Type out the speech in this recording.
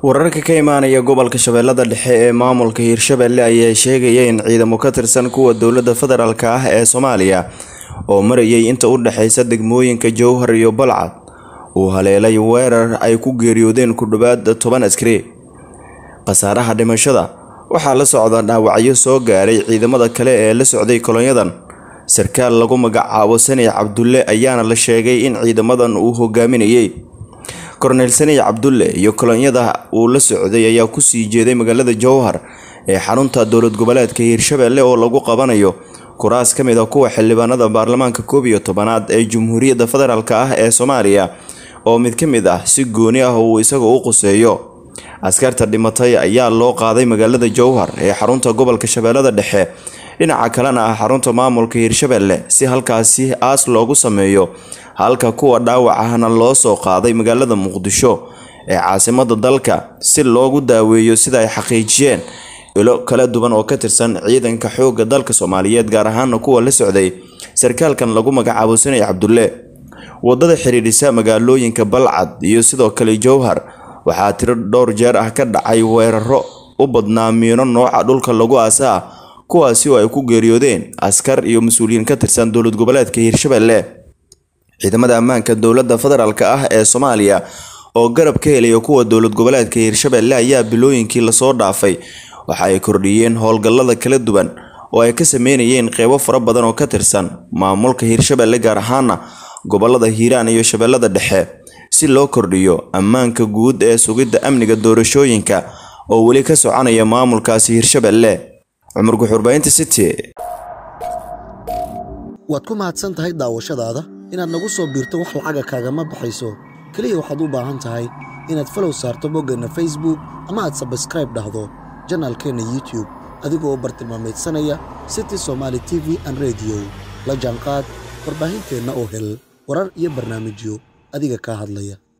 wararka ka imaanaya gobolka shabeellada dhexe ee maamulka hiirshabelle ayaa sheegaya in ciidamo ka tirsan kuwa dowladda federaalk ah ee soomaaliya oo marayay inta u dhexeysa degmooyinka jowhar iyo balcad uu haleelay weerar ay ku geeriyoodeen ku dhowaad toban askari khasaaraha dhimashada waxaa la socda dhaawacyo soo gaaray ciidamada kale ee la socday kolonyadan sarkaal lagu magacaabo sani cabdulle ayaana la sheegay in ciidamadan uu hogaaminayay korneyl sani cabdulle iyo kolonyada uu la socday ayaa kusii jeeday magaalada jowhar ee xarunta dowlad goboleedka hiirshabelle oo lagu qabanayo kuraas ka mid a kuwa xildhibaanada baarlamaanka koob iyo tobanaad ee jamhuuriyadda federaalk ah ee soomaaliya oo mid ka mid ah si gooni ah uu isaga u quseeyo askarta dhimatay ayaa loo qaaday magaalada jowhar ee xarunta gobolka shabeellada dhexe dhinaca kalena ah xarunta maamulka hiirshabelle si halkaasi aas loogu sameeyo halka kuwa dhaawac ahna loo soo qaaday magaalada muqdisho ee caasimada dalka si loogu daaweeyo sida ay xaqiijiyeen ilo kala duwan oo ka tirsan ciidanka xoogga dalka soomaaliyeed gaar ahaana kuwa la socday sarkaalkan lagu magacaabo sanay cabdulle wadada xidhiidhisa magaalooyinka balcad iyo sidoo kale jowhar waxaa tiro dhowr jeer ah ka dhacay weeraro u badnaa miino nooca dhulka lagu aasaa kuwaasi oo ay ku geeriyoodeen askar iyo mas-uuliyiin ka tirsan dowlad goboleedka hiirshabelle ciidamada ammaanka dowladda federaalk ah ee soomaaliya oo garab ka helaya kuwa dowlad goboleedka hiirshabelle ayaa bilooyinkii lasoo dhaafay waxa ay kordhiyeen howlgallada kala duwan oo ay ka sameynayeen qeybo fara badan oo ka tirsan maamulka hiirshabelle gaar ahaana gobolada hiiraan iyo shabeellada dhexe si loo kordhiyo ammaanka guud ee sugidda amniga doorashooyinka oo weli ka soconaya maamulkaasi hiirshabelle cumar guxurbaynta city waad ku mahadsan tahay daawashadaada inaad nagu soo biirto wax lacaga kaagama baxayso keliya waxaad u baahan tahay inaad falow saarto boggeenna facebook ama aad sabskraib dhahdo janaalkeenna youtube adigoo bartilmaameedsanaya city somaali t v an rediyo la jaanqaad warbaahinteenna oo hel warar iyo barnaamijyo adiga kaa hadlaya